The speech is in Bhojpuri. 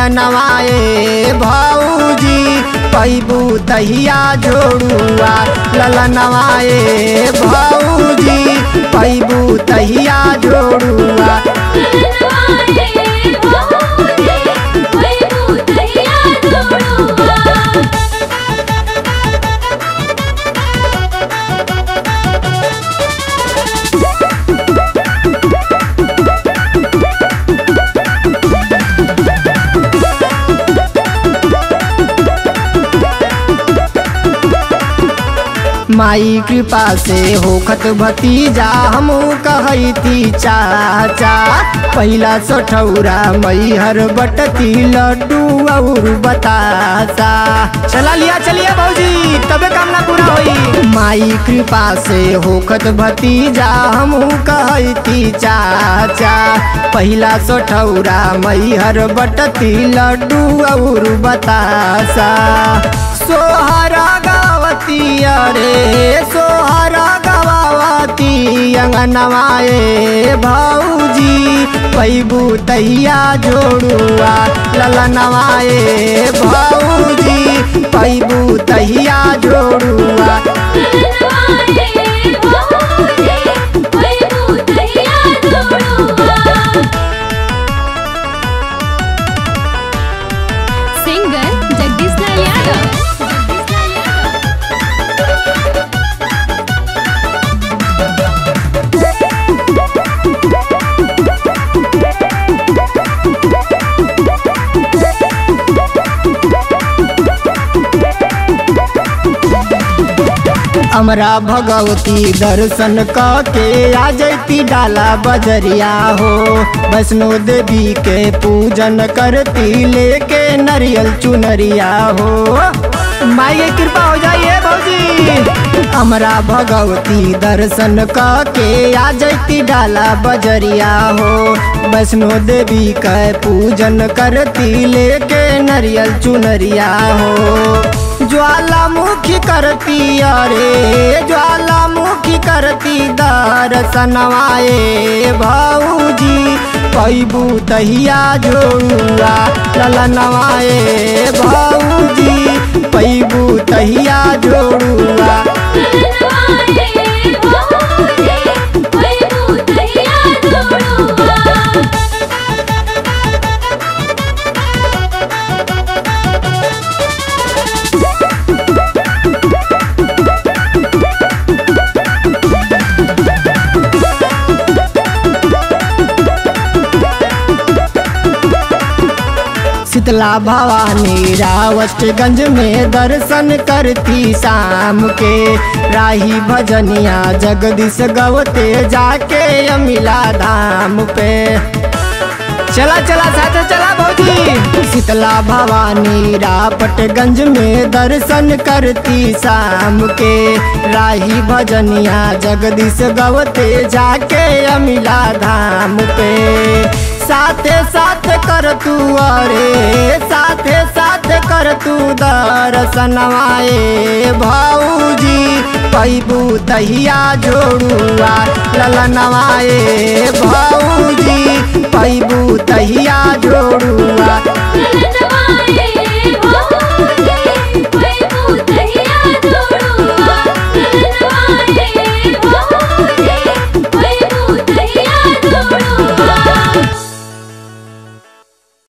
ललनवाए भौजी पैबू तहिया जोड़ुआ ललनवाए भौजी पैबू तहिया जोड़ुआ ललनवाए भौजी पैबू तहिया जोड़ुआ माई कृपा से होखत भतीजा हमू कहती चाचा पहिला सठौरा मैहर बटती लड्डू और बतासा चला लिया चलिए भौजी तबे काम ना पूरा होई माई कृपा से होखत भतीजा हमू कहती चाचा पहिला सठौरा मैहर बटती लड्डू और बतासा सोहरा गावती अरे सोहरा गवावती अंगनवाए भौजी पैबू तैया जोड़ुआ ललनवाए भौजी पैबू तैया जोड़ुआ ललनवाए भौजी पैबू तहिया जोड़ुआ सिंगर जगदीश लाल यादव जगदीश लाल यादव हमरा भगवती दर्शन क के आ जैती डाला बजरिया हो वैष्णो देवी के पूजन करती लेके नरियल चुनरिया हो माई के कृपा हो जाइए भौजी हमरा भगवती दर्शन क के आ जैती डाला बजरिया हो वैष्णो देवी के पूजन करती लेके नरियल चुनरिया हो ज्वालामुखी करती अरे ज्वालामुखी करती दर्शनवाए भौजी पैबू तहिया जोड़ुआ ललनवाए भौजी पैबू तहिया जोड़ुआ ललनवाए भौजी पैबू तहिया जोड़ुआ शीतला भवानी रावटगंज में दर्शन करती शाम के राही भजनिया जगदीश गवते जाके अमिला धाम पे चला चला साथ चला भौजी शीतला भवानी रापटगंज में दर्शन करती शाम के राही भजनिया जगदीश गवते जाके अमिला धाम पे साथे साथ कर तू अरे साथे साथ कर तू दर्शनवाए भौजी पैबू तहिया जोड़ुआ ललनवाए भौजी पैबू तहिया जोड़ुआ